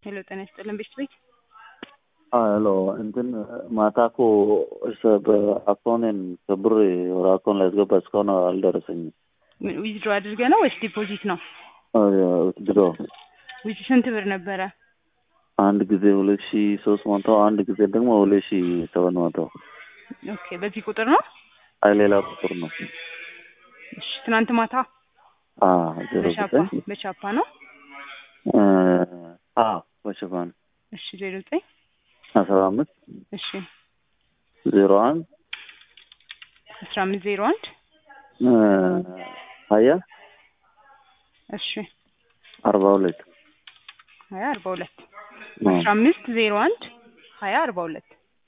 ሄሎ ጤና ይስጥልን ቤት ቤት ሄሎ እንትን ማታ እኮ በአካውንቴን ከብር ወደ አካውንት ላይ ያስገባ እስካሁን አልደረሰኝም። ዊዝድሮ አድርገ ነው ወይስ ዲፖዚት ነው? ድሮ ዊዝ ስንት ብር ነበረ? አንድ ጊዜ ሁለት ሺ ሶስት መቶ አንድ ጊዜ ደግሞ ሁለት ሺ ሰባት መቶ ኦኬ በዚህ ቁጥር ነው? አይ ሌላ ቁጥር ነው። እሺ ትናንት ማታ ዜሮ በቻፓ ዘጠኝ በቻፓ ነው? በሽፋን እሺ ዜሮ ዘጠኝ አስራ አምስት እሺ ዜሮ አንድ አስራ አምስት ዜሮ አንድ ሀያ እሺ አርባ ሁለት ሀያ አርባ ሁለት አስራ አምስት ዜሮ አንድ ሀያ አርባ ሁለት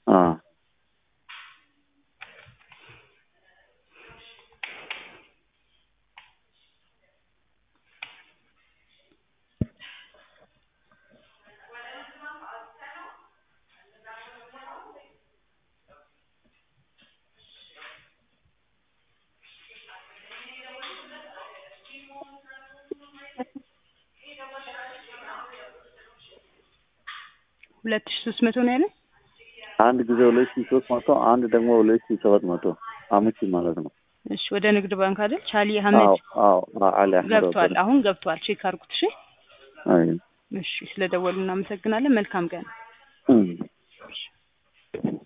ሁለት ሺ ሶስት መቶ ነው ያለ አንድ ጊዜ ሁለት ሺ ሶስት መቶ አንድ ደግሞ ሁለት ሺ ሰባት መቶ አመቺ ማለት ነው። እሺ ወደ ንግድ ባንክ አይደል? ቻሊ አህመድ አዎ አዎ አሊ አህመድ ገብቷል። አሁን ገብቷል። ቼክ አድርጉት። እሺ አይ እሺ፣ ስለደወሉ እናመሰግናለን። መልካም ቀን። እም